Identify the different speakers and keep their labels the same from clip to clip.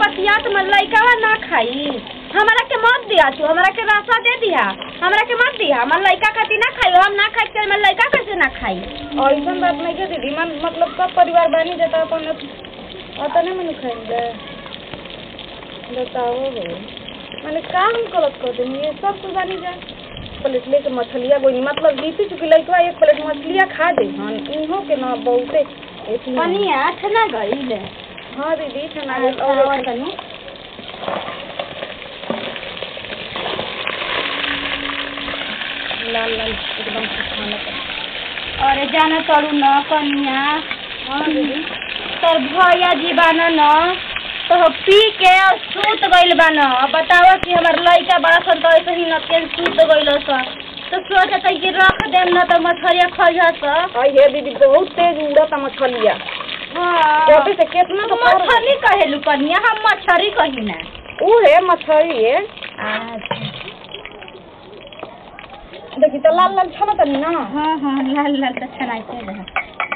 Speaker 1: बतिया तो मैं लइकावा ना खाई हमरा के मत दिया तू हमरा के रास्ता दे दिया हमरा के मत दिया हमर लइका खाती ना खाई हम ना खाई तो मैं लइका कैसे ना खाई
Speaker 2: ऐसन बात नहीं के दीदी मन मतलब सब परिवार बानी जाता अपन अतने में खाएंगे बताओ हो मैंने काम गलत कर देनी ये सब कुछ बानी जा प्लेट लेके मछलिया गोई मतलब बीती चुकी लइकवा एक प्लेट मछलिया खा दे हन इहो के ना बहुते एथी में।
Speaker 1: कनिया ठना गईल
Speaker 2: हाँ दीदी ठना
Speaker 1: और
Speaker 2: गेल और
Speaker 1: तनी
Speaker 2: लाल लाल एकदम से खाना का
Speaker 1: अरे जाना तड़ू न कनिया
Speaker 2: हाँ दीदी
Speaker 1: तोर भैया जी बान न तो पी के और सूत गइल बान बताओ कि हमर लइका बड़ा सन तो ऐसे ही न के सूत गइल स तो सोचत है कि रख देम न तो मछरिया खइह स
Speaker 2: हाँ ये दीदी बहुत तेज उड़ता मछलिया
Speaker 1: हाँ
Speaker 2: छोटे से कितना तो पर
Speaker 1: मछली कहेलू कनिया हम मछरी कही ना
Speaker 2: ऊ है मछली है
Speaker 1: अच्छा
Speaker 2: देखी तो लाल लाल छना तनी ना
Speaker 1: हाँ हाँ लाल लाल तो छनाइते रह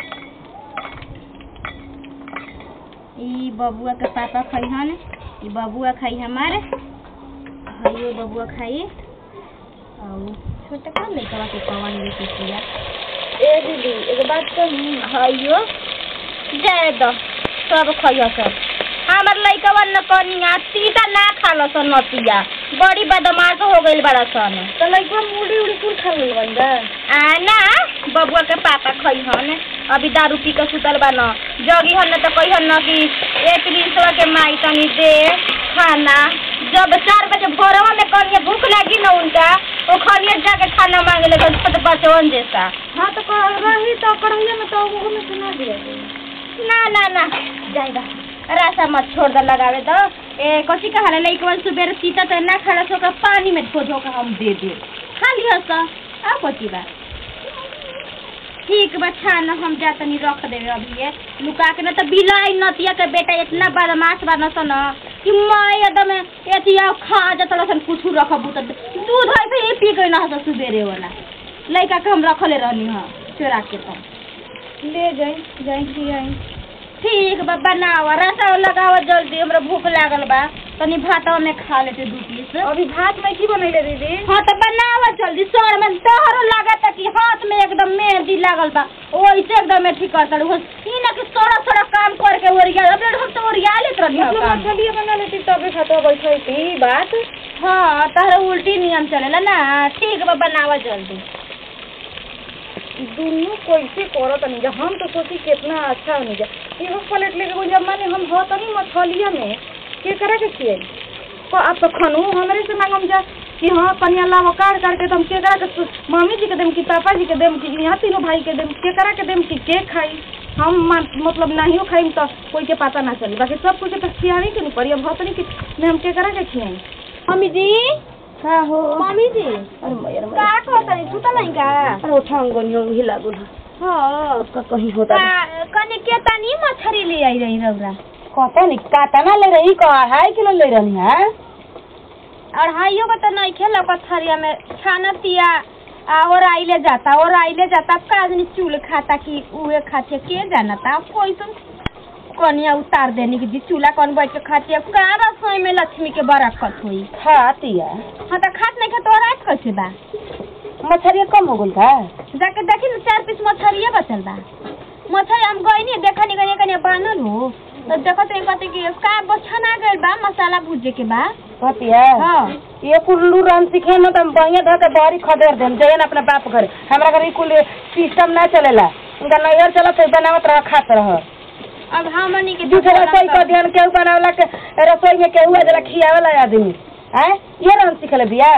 Speaker 1: ई बबुआ के पापा खइहन ई बबुआ खाई हमारे हइयो बबुआ खाई और छोटा का लइका के कवन ले के किया
Speaker 2: ए दीदी एगो बात कही
Speaker 1: हइयो जाए दो सब खइयो सब हमर लइकवा न कनिया तीता ना खालो सन नतिया बड़ी बदमाश हो गइल बड़ा सन
Speaker 2: तो लइकवा मुड़ी उड़ी कुल खा गइल बन जा
Speaker 1: आ ना बबुआ के पापा खइहन अभी दारू पी के सुतल बा न जगी हन न तो कहिहन न कि एक रिंसवा के माई तनी दे खाना जब चार बजे भोरवा में कनिया भूख लगी न उनका वो खनिया जाके खाना मांगे लगे छोटे बचवन जैसा
Speaker 2: हाँ तो कर रही तो करहिया में तो वो में सुना दिया
Speaker 1: ना ना ना जाएगा रास्ता मत छोड़ दे लगावे तो ए कथी कहा रे लइकवा सुबेर सीता तो ना खाला सो का पानी में धो धो के हम दे दे खा लियो सा आ कथी बा ठीक बा छान हम जा तनी रख देवे अभी ये लुका के ना तो बिलाई नतिया के बेटा इतना बदमाश बा न सन कि मैं एकदम एतिया खा जत सन कुछ रखबू तो दूध ऐसे ही पी गई ना हस सुबेरे वाला लइका के हम रखले रहनी हां चोरा के तो
Speaker 2: ले जाई जाई की आई
Speaker 1: ठीक बा बनाव रसा लगाव जल्दी हमरा भूख लागल बा तनी भातवा में खा लेते दू पीस
Speaker 2: अभी भात में की बनैले दीदी
Speaker 1: हाँ तो बनाव जल्दी सर में तोहरो लागत कि हाथ में एकदम मेहंदी लागल बा वैसे एकदम में ठीक करता हो ई ना कि सोड़ा सोड़ा काम करके ओरिया अब हम तो ओरिया लेत रहनी हो
Speaker 2: मतलब
Speaker 1: काम
Speaker 2: मछलिया बना लेती तबे खातो बैठई थी बात
Speaker 1: हाँ तहरा उल्टी नियम चलेला ना ठीक बा बनाव जल्दी
Speaker 2: दुनू कैसे करत नहीं जा हम तो सोची कितना अच्छा होनी जा एगो प्लेट लेके कोई जब माने हम हो तनी मछलिया में के करा के खिए को आप तो खनू हमरे से मांगम जा कि हाँ कनिया लावा काट काट के तुम के करा के सु- मम्मी जी के देम कि पापा जी के देम कि यहाँ तीनों भाई के देम के करा के देम कि के खाई हम मा- मतलब नहीं खाई तो कोई के पता ना चली बाकी सब कुछ तो खियावे के नहीं पड़ी अब होतनी कि मैं हम के करा के खियाई
Speaker 1: मम्मी जी
Speaker 2: का हो
Speaker 1: मम्मी जी
Speaker 2: अरे मैया रे
Speaker 1: का
Speaker 2: मैया।
Speaker 1: कहतनी सुतल नहीं का
Speaker 2: अरे उठाऊं गोनियों हिला गुल
Speaker 1: हाँ
Speaker 2: उसका कहीं होता
Speaker 1: का- कने के तनी मछरी ले आई रही रौरा
Speaker 2: कहता नहीं कातना ले रही का अढ़ाई किलो ले रही है
Speaker 1: अढ़ाइयो का तो नहीं खेल पथरिया में छानतिया आ और आइले जाता और आइले जाता अब का आदमी चूल खाता कि उहे खाते के जानता अब कोई सुन कनिया उतार देने की जी चूल्हा कौन बैठ के खाती है का रसोई में लक्ष्मी के बरकत हुई
Speaker 2: खाती है
Speaker 1: हाँ तो खात नहीं खा तो रात कैसे बा
Speaker 2: मछलिया कम हो गल का
Speaker 1: जाके देखी ना चार पीस मछरिया बचल बा मछली हम गई नहीं देखा नहीं गई कनिया बानल हो तो देखत नहीं कहते कि का बछना गइल बा मसाला भूजे के बा
Speaker 2: कहती है
Speaker 1: हाँ
Speaker 2: ये कुल्लू राम सीखे न तो हम बढ़िया धर के बारी खदेर देम जय न अपना बाप घर हमरा घर ई कुल सिस्टम ना चलेला उनका नैयर चलत है बनावत रह खात रह
Speaker 1: अब हमनी के
Speaker 2: दूसरा रसोई कर दियन केहू बनावला के रसोई में केहू जरा खियावेला आदमी हैं ये राम सीखले बिया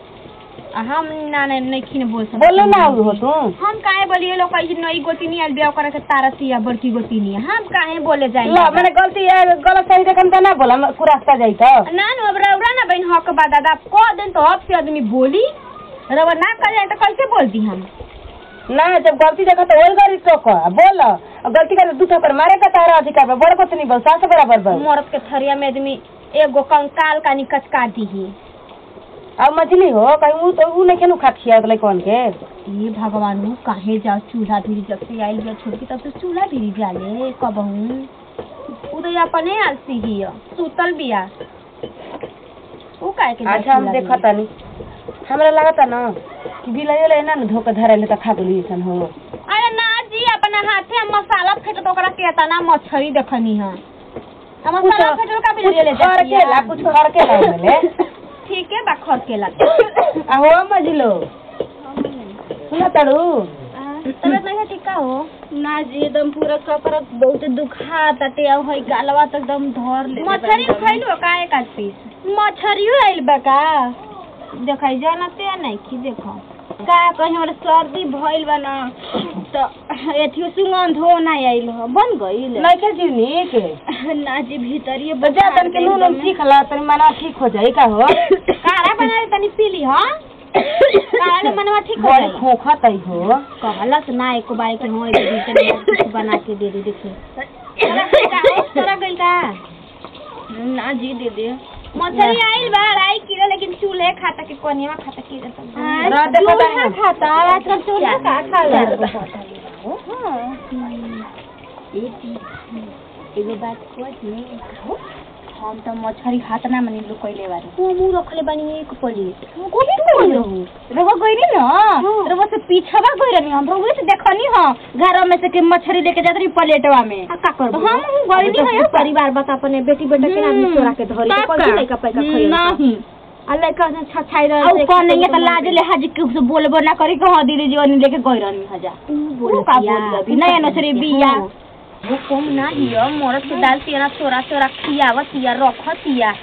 Speaker 1: हम ना ना नहीं खिन बोल सकते
Speaker 2: बोले ना हो तू
Speaker 1: हम काहे बोलिए लोग कहीं नई गोतिनी आल ब्याह करे के तारसिया बड़की गोतिनी हम काहे बोले जाई
Speaker 2: लो मैंने गलती है गलत सही देखन त ना बोला कुरास्ता जाई तो
Speaker 1: ना नु अब रउरा ना बहन हक बा दादा को दिन तो अब से आदमी बोली रउरा ना कर जाए तो कैसे बोलती हम
Speaker 2: ना जब गलती देखा तो वही गरी तो कह बोल और गलती करे दूठा पर मारे का तारा अधिकार बा बड़ को नहीं बोल सास बराबर बा
Speaker 1: मरद के थरिया में आदमी एगो कंकाल का निकच काट दी
Speaker 2: अब मछली हो कहीं ऊ तो ऊ नहीं केनु खात खिया तो कौन के
Speaker 1: ये भगवान नु काहे जाओ चूल्हा धीरे जब से आइल बिया छोड़ के तब से चूल्हा धीरे जाले कबहू उ उ तो अपने आलसी हिय सुतल बिया उ काहे के
Speaker 2: अच्छा हम देखा तानी हमरा लगता ना कि बिलाई ले ना धोके धरे ले त खा गेली सन हो
Speaker 1: अरे ना जी अपना हाथे हम मसाला फेंट तो ओकरा के तना मछली देखनी है हम मसाला
Speaker 2: कुछ-
Speaker 1: फेंट का भी
Speaker 2: कुछ
Speaker 1: ले
Speaker 2: खर के ला कुछ खर के ला ले
Speaker 1: ठीक है बा खर के ला
Speaker 2: आहो मजलो सुना ताड़ू
Speaker 1: तबियत नहीं है ठीक का हो ना जी एकदम पूरा कपड़ा बहुत दुखा ताटे अब है गालवा तक एकदम धर ले मछली खइलो का एक आध पीस मछरियो आइल बा का देखाई जानते नहीं की देखो का कहीं हमरा सर्दी भइल बा ना तो एथियो सुगंध हो ना आइल हो बन गइल
Speaker 2: नहीं के जीवनी के
Speaker 1: ना जी भीतरिए
Speaker 2: तो जा तन के नून उन सीख ला तनी मना ठीक हो जाई का हो
Speaker 1: कारा बना दे तनी पीली हां कारा के मनवा ठीक हो
Speaker 2: बड़ी
Speaker 1: जाई
Speaker 2: खोखा तई हो
Speaker 1: कहलस ना एको बार के हो एक दिन में कुछ बना के दे दे देखिए तोरा गइल का ना जी दे दे मछली आइल बा अढ़ाई किलो लेकिन चूल्हे खाता के कोनिया खाता के
Speaker 2: रह देखो
Speaker 1: चूल्हा
Speaker 2: तानी।
Speaker 1: खाता आजकल चूल्हा का खा एगो बात खोज हम तो मछली हाथ ना मनी लोग कइले बारे वो मुंह रखले बानी एक प्लेट कोनी कोनी रहू रहो गइनी न रहो से पीछवा गइ रहनी हम रहो से देखनी ह घर में से के मछली लेके जात रही प्लेटवा में का करबो हम गइनी है परिवार बता अपने बेटी बेटा के आदमी चोरा के धरी तो कोई लइका पैका खइल नहीं अल्लाह का छछाई रह से कौन नहीं है तो लाज ले हाजी के से बोलबो ना करी के हां दीदी जीवन लेके गइ रहनी हजा बोल का बोल अभी नया नसरी बिया वो कम ना हियो मरद के दाल तिया चोरा चोरा खियावत तिया रखत तिया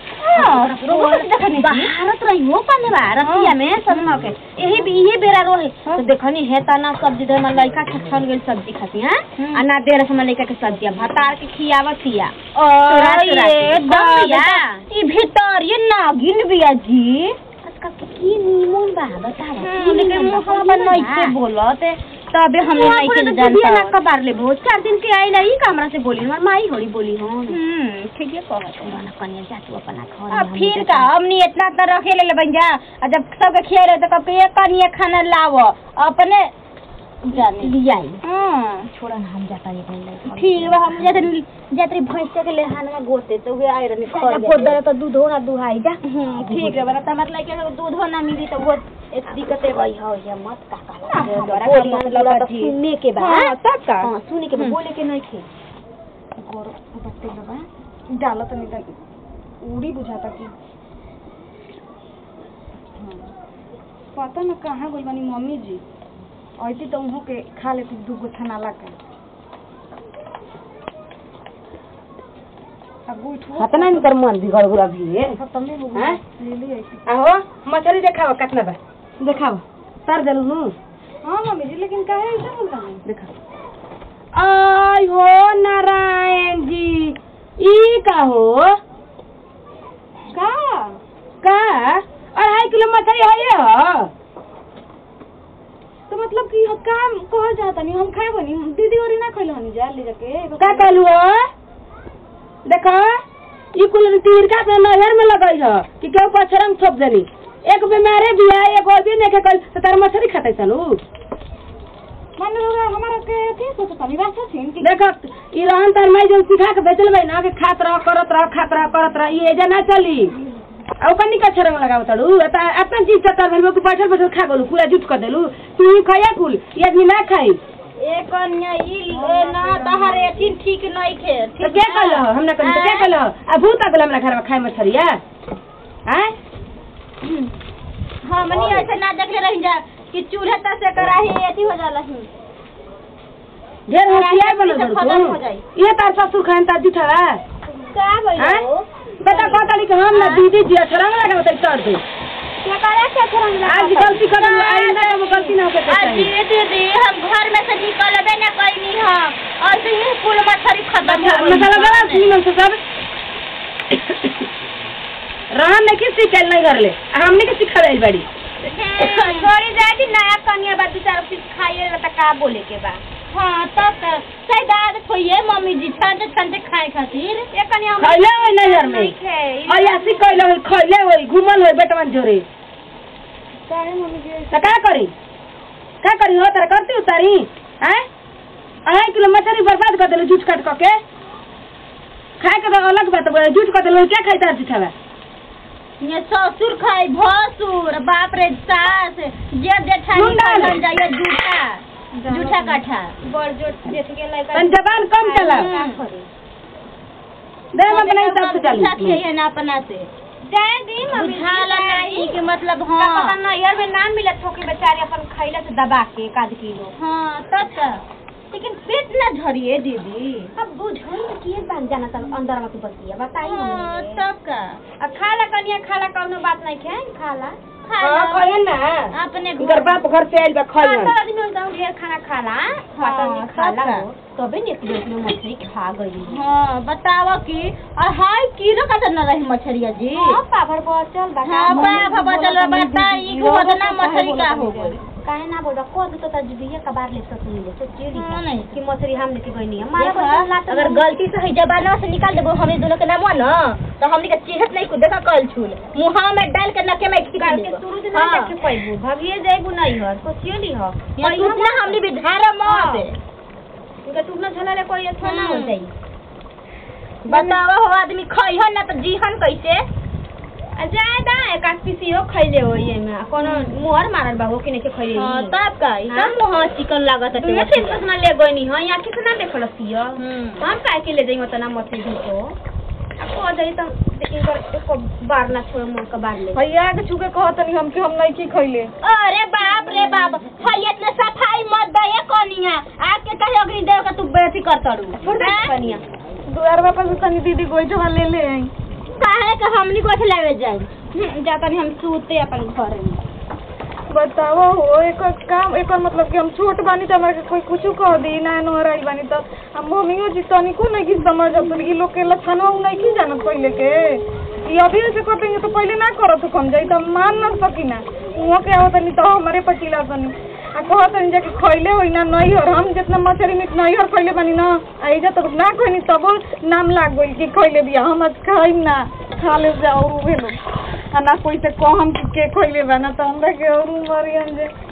Speaker 1: भारत रही हो पाने भारत तिया में सब न के यही भी यही बेरा रोहे तो देखनी है तना सब्जी दे मन लइका छछन गेल सब्जी खाती हैं आ ना देर से लइका के सब्जी भतार के खियावत तिया चोरा चोरा के बिया ई भीतर ये नागिन बिया जी आजकल के की निमन बा बता लेकिन मुहवा पर नहीं से बोलत तबे हम नहीं के जानता ना कबार ले बहुत चार दिन के आई नहीं कमरा से बोली हमार माई होड़ी बोली हो हम्म ठीक है कहत ना कन्या जातू अपना घर अब फिर का हमनी इतना इतना रखे ले बन जा और जब सबके खिया रहे तो कब एक कन्या खाना लावो अपने जाने लियाई हां छोड़ा ना हम जाता नहीं ठीक बा हम जाते जाते भैंस के ले हानवा गोते तो वे आए रहने कर गोदर तो दूध हो ना दुहाई जा ठीक है बरा तमर लइके दूध हो ना मिली तो वो एक दिक्कते भई हो या मत का का सुनने के बाद
Speaker 2: हां तब का
Speaker 1: हां सुने के बाद बोले के नहीं थे गोर बत्ते लगा
Speaker 2: डालो तनी तनी उड़ी बुझाता की पता न कहाँ गई बनी मम्मी जी ऐती तो उहों के खा लेती दू गो थनाला के अब उठो
Speaker 3: हतना नहीं कर मन बिगड़ गुरा भी
Speaker 2: खत्म हो
Speaker 3: हैं?
Speaker 2: गई ले ली ऐसी
Speaker 3: आहो मछली देखाओ कितना बा देखाओ तर देलू नु
Speaker 2: हाँ मम्मी जी लेकिन काहे ऐसा बोल रहा है
Speaker 3: देखा आय हो नारायण जी ई का हो
Speaker 2: का
Speaker 3: का अढ़ाई किलो मछली है ये हो
Speaker 2: तो मतलब कि हम काम कह जाता नहीं हम खाए बनी दीदी और ना खइल हनी जा ले जाके
Speaker 3: का कहलू हो देखो ई कुल तीर का अपना नहर में लगई हो कि केहू पछरम छोप देनी एक बीमारे भी है एक और भी नहीं के कल तो तार मछली खाते चलू
Speaker 2: माने लोग हमारा के थी सोचता नहीं वास्ता छीन कि
Speaker 3: देखो ई रहन तार माई जब सिखा के बेचल भाई ना कि खात रह करत रह खात रह करत रह ई एजा ना चली आ ओकर निका छरंग लगाव तड़ू एता अपन चीज चतर भेल को बैठल बैठल खा गलू पूरा जुट कर देलू तू ही खाया कुल ये आदमी ना खाई
Speaker 1: एक कन्या ई ले ना तहर एथिन ठीक नहीं खे
Speaker 3: तो क्या कहलो हमरा कन तो क्या कहलो आ भूत आ गेल हमरा घर में खाए मछरिया हैं
Speaker 1: हां मनी ऐसे ना देखले रही जा कि चूल्हे तक से कराही एथी हो जाला ही
Speaker 3: ढेर होशियार बनो
Speaker 1: से खत्म
Speaker 3: दरू
Speaker 1: हो जाई।
Speaker 3: ये तार ससुर खान ता जुठा
Speaker 1: का
Speaker 3: हैं
Speaker 1: भइलो
Speaker 3: बेटा कहताली कि हम ना दीदी जी छरंग लगाव तई कर दे
Speaker 1: क्या करे के छरंग
Speaker 3: आज गलती कर दू आइंदा वो गलती ना होके चाहिए
Speaker 1: अजी दीदी हम घर में से निकलबे ना कइनी हम और से ही कुल मछली खत्म हो गई
Speaker 3: मसाला बड़ा सीमन से सब रहन ने किस सिखल नहीं कर ले आ हमने के सिखा रही बड़ी
Speaker 1: छोड़ी जाए थी नया कन्या बा दू चार पीस खाइए ला त का बोले के बा हाँ तब त सही दाद खोइए मम्मी जी छानते छानते खाए खातिर ये कन्या हम
Speaker 3: खैले होई नजर में
Speaker 1: नहीं खे
Speaker 3: और यासी कहले होई खैले होई घुमल होई बेटवन जोरे
Speaker 2: काहे मम्मी जी
Speaker 3: तो का करी का करी हो तारा करती उतारी हैं अढ़ाई किलो मछली बर्बाद कर देलू जूझ काट के खाए के तो अलग बात बा झूठ कर देलो क्या खाई तार चिठावा
Speaker 1: ये ससुर खाई भसुर बाप रे सास जे जेठानी
Speaker 3: मुंडा
Speaker 1: खालन
Speaker 3: ले।
Speaker 1: जाइए जूठा जूठा काठा
Speaker 2: बड़ जोट जेठ के लइका
Speaker 3: तन जबान कम चला
Speaker 2: का करे
Speaker 3: दे हम अपने हिसाब से
Speaker 1: बुझा
Speaker 3: चली
Speaker 1: है ना अपना से
Speaker 2: जाए दी मम्मी
Speaker 1: बुझाला नहीं कि मतलब
Speaker 2: हाँ
Speaker 1: हाँ
Speaker 2: पता ना यार में नाम मिलत हो कि बेचारे अपन खैला से दबा के एक आध किलो
Speaker 1: हाँ तब तक लेकिन पेट ना झरिए दीदी
Speaker 2: अब बुझल में किए बन जाना तब अंदर में तू बतिया बताई
Speaker 1: हाँ,
Speaker 2: हमने
Speaker 1: तब का
Speaker 2: अब खाला कनिया खाला कौनो बात नहीं खे खाला
Speaker 1: खा
Speaker 3: हां
Speaker 1: लो।
Speaker 3: कहन ना
Speaker 1: अपने
Speaker 3: इधर
Speaker 1: घर
Speaker 3: बाप घर से आइल बा
Speaker 2: हाँ,
Speaker 3: खइहन
Speaker 2: तो आदमी एकदम ढेर खाना खाला खाता
Speaker 1: हाँ,
Speaker 2: नहीं खाला
Speaker 1: सबका।
Speaker 2: हो तबे ने प्लेट में मछली खा गई
Speaker 1: हाँ बतावा कि और हाय किलो का तो न रही मछरिया जी
Speaker 2: हाँ पापड़ बचल बा
Speaker 1: हाँ बाप बचल बा बता ई को बदना मछरी का हो गई
Speaker 2: काहे ना बोल को तो तजबिया कबार ले सक मिले तो चेली
Speaker 1: हाँ, नहीं।
Speaker 2: कि मछली हम लेके गई नहीं हमारा
Speaker 1: देखा,
Speaker 2: बचल लात
Speaker 1: अगर गलती से है जबाना से निकाल देबो हमें दोनों के नाम ना तो हमनी के चिढ़त नहीं कुछ देखा कल छूल मुहा में डाल के नके में खींच
Speaker 2: काल के
Speaker 1: लेबो।
Speaker 2: शुरू से
Speaker 1: हाँ।
Speaker 2: ना देखे पैबू भगिए जाइबू नहीं हर सोचियली ह
Speaker 1: यहाँ टूटना हमनी भी धारा
Speaker 2: हाँ।
Speaker 1: मत
Speaker 2: इनका टूटना छला ले कोई अच्छा ना हो
Speaker 1: हम्म।
Speaker 2: जाई
Speaker 1: बतावा हो आदमी खइहन ना तो जीहन कैसे
Speaker 2: आ जाए दा एक आध पीसियो खइले हो ये में कोनो मोहर मारल बा हो कि नहीं के खइले
Speaker 1: हाँ तब का ई
Speaker 2: हाँ?
Speaker 1: सब मुहा चिकन लागत है
Speaker 2: तुम्हें फिर कसमा ले गई नहीं हां यहाँ कितना देखल सियो
Speaker 1: हम्म।
Speaker 2: हम काहे के ले जाई उतना मछली धो अब को जाई तो लेकिन कर एको बार ना छोड़ मोर का बार ले
Speaker 3: भैया के छुके कहत नहीं हम कि हम नहीं की खइले
Speaker 1: अरे बाप रे बाप है इतने सफाई मत दे कोनिया आके कहे अग्नि देव का तू बेटी कर तड़ू
Speaker 2: छोड़ दे कनिया
Speaker 3: दुआर वापस तनी दीदी गोइठवा ले ले आई
Speaker 1: काहे के हमनी को लावे जाए
Speaker 2: जाता नहीं हम सूते अपन घर में
Speaker 3: बताओ हो एक काम एक मतलब कि हम छोट बानी तो हमारे कोई कुछ कह दी ना नोहराई बानी तो हम मम्मियो जी तनी को नहीं की समझ अब ई लोग के लक्षणवा उ नहीं की जानत पहले के ये अभी ऐसे कर देंगे तो पहले ना करो तो कम जाई तो हम मान ना सकी ना वो के आवत नहीं तो हमारे पटीला तनी आ कहत नहीं जाके खइले होई ना नहीं और हम जितना मछली मीट नहीं और खइले बानी ना आ इजा तो ना खइनी तब नाम लाग गइल कि खइले बिया हम आज खाइम ना खा ले जाओ उ भेलो आ ना कोई से कहम कि के खइले बा ना तो हमरा के और मरियन जे